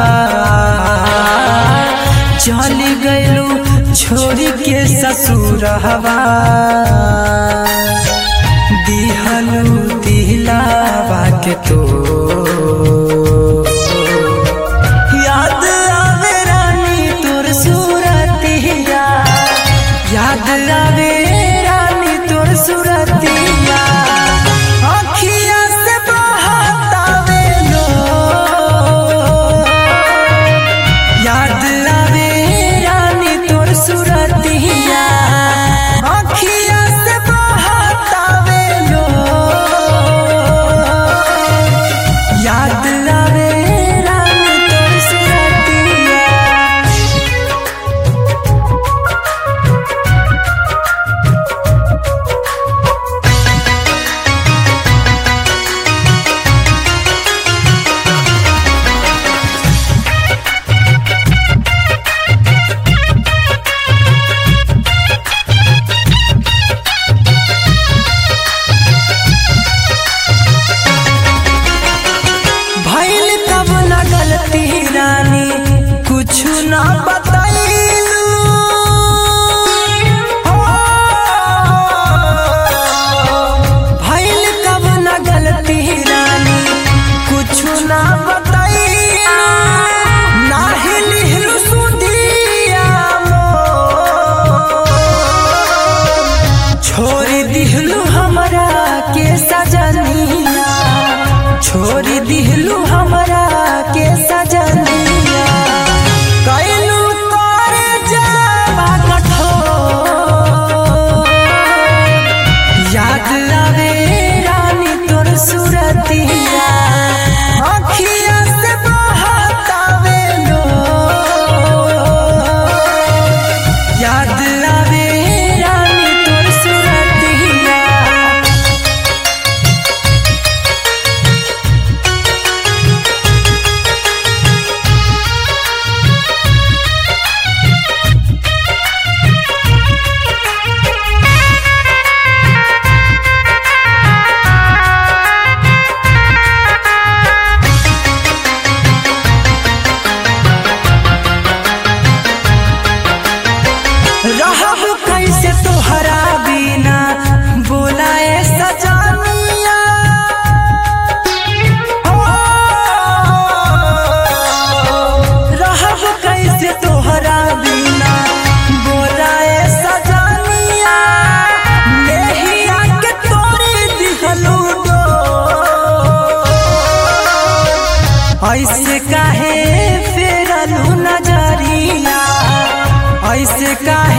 चल गइलू छोरी के ससुरहवा दिहलू दिलावा के तो याद आवे रानी तोर सूरतिया याद आवे रानी तोर सूरतिया अखिया से बहतावे लो याद आवे रानी तोर सूरतिया अखिया से बहतावे लो याद आवे रानी तोर सूरतिया भइल तब न गलती रानी कुछ न बतैलू भइल तब न गलती रानी कुछ न बतैलू नाही लिहलू सुधिया मोर। छोड़ दिहलू हमरा के सजनिया छोड़ दिहलू हमरा के सजनिया कैलू तोरे जावा कठोर याद आवे रानी तोर सुरतिया अखिया से बहतावे लो याद आवे रानी तोर सुरतिया रहब कैसे तोहरा बिना बोलाए सजनिया ओ, रहब कैसे तोहरा बिना बोलाए सजनिया नेहिया के तोरी दिहलू डोर। ऐसे काहे फेरलू नजरिया ऐसे काहे